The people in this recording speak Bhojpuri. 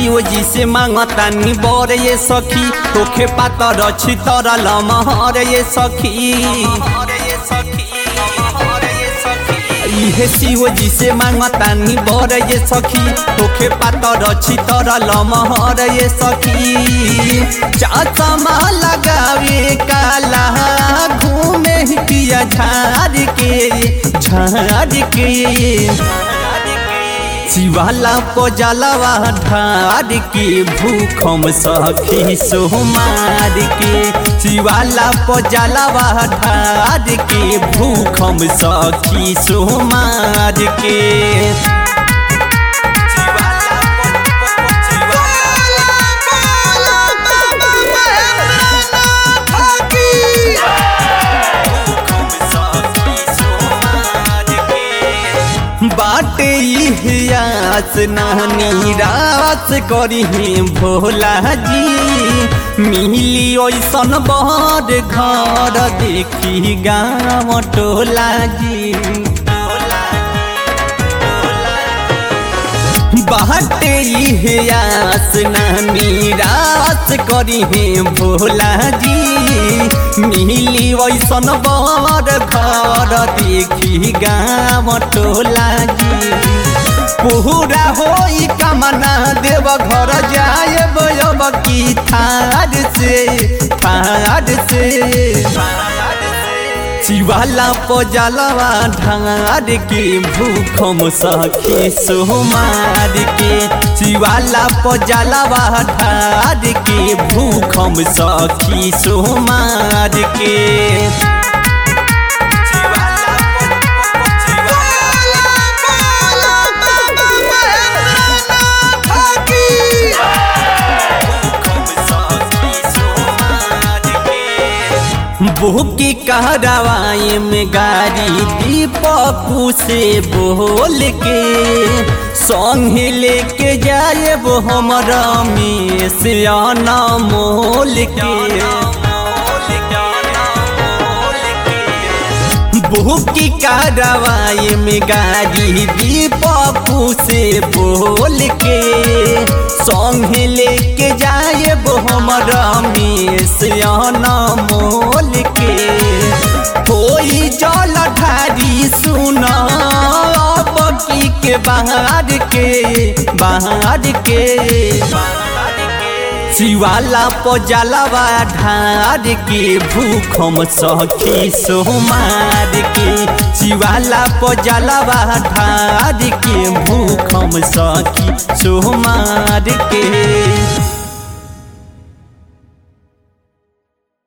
शिव जी से मांगतानी बर ये सखी तोखे पातर छी तर लमहर ये सखी इहे शिव जी से मांगतानी बर ये सखी तोखे पातर छी तर लमहर ये सखी चमा लगावे काला घूमे पिया झाड़ के झाड़ के शिवाला पजलवा ढार के भूखम सखी सोमार के शिवाला पजलवा ढार के भूखम सखी सोमार के बाटे इतिहास नानी रास करी भोला जी मिली ओसन बड़ घर देखी गाँव टोला जी बाटे इतिहास नानी रास करी भोला जी मिली वैसन बड़ घर देखी गाँव टोला जी पूरा होई कमना देव घर जाए बयब की थार से थार से शिवाला पजलवा ढार के भूखम सखी सोमार के शिवाला पजलवा ढार के भूखम सखी सोमार के बुकी कहरावाए में गाड़ी दीपकू से बोल के संग लेके जाए वो हमारा में से आना मोल के बुकी कहरावाए में गाड़ी दीपकू से बोल के संग लेके जाए वो हमारा में से आना मोल के कोई जल ढारी सुना बकी के बाहर के बाहर के शिवाला पजलवा ढार के भूखम सखी सोमार के शिवाला पजलवा ढार के भूखम सखी सोमार के